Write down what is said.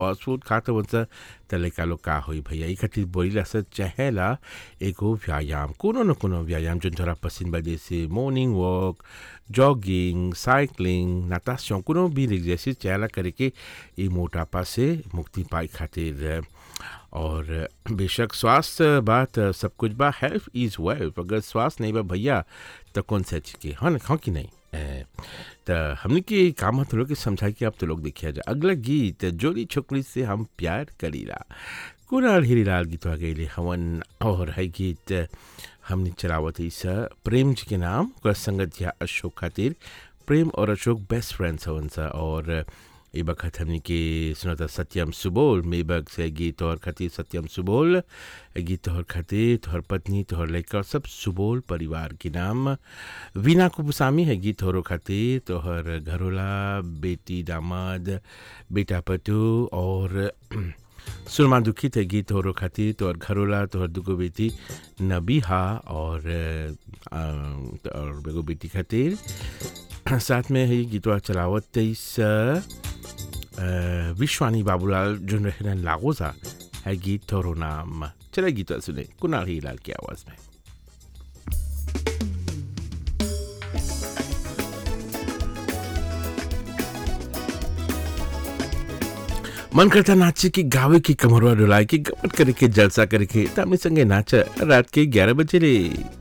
fast food खात हवन सा त लइका लोग का होई भैया ई खातिर बोलीला सा चाहेला एगो व्यायाम कोनो न कोनो व्यायाम जो तोरा पसंद बा जैसे मॉर्निंग वॉक जॉगिंग साइकिलिंग नाताशन कोनो भी एक्सरसाइज चाहेला करे के ई मोटापा से मुक्ति पाए खातिर और बेशक स्वास्थ्य बात सब कुछ बा हेल्थ इज वेल्थ अगर स्वास्थ्य नहीं बा भैया तो कौन सा चीज के हाँ हाँ कि नहीं ए, त हमने के काम तो लोग के समझा के अब तो लोग देखिया जा अगला गीत जोड़ी छोकरी से हम प्यार करीला कुणाल हीरीलाल गीत आ गई हवन और है गीत हमने चलावत इस प्रेम जी के नाम ओकर संगत या अशोक खातिर प्रेम और अशोक बेस्ट फ्रेंड्स हवन सा और ए बखत हमने के सुनता सत्यम सुबोल मेबक से गीत तोहर खातिर सत्यम सुबोल गीत तोहर खातिर तोहर पत्नी तोहर लड़का सब सुबोल परिवार के नाम वीना कुपुसामी है गीत तोहरो खातिर तोहर घरोला बेटी दामाद बेटा पटू और सुरमा दुखित है गीत तोहरो खातिर तोहर घरोला तोहर दुगो बेटी नबीहा और अ, और एगो बेटी खातिर साथ में है गीतवा चलावत तेईस विश्वानी बाबूलाल जो रहन लागोजा है गीत तोरो नाम चले गीत सुने कुणाल ही लाल की आवाज में मन करता नाचे की गावे की कमरवा डुलाए की गमत करे के जलसा करे के तामी संगे नाच रात के ग्यारह बजे रे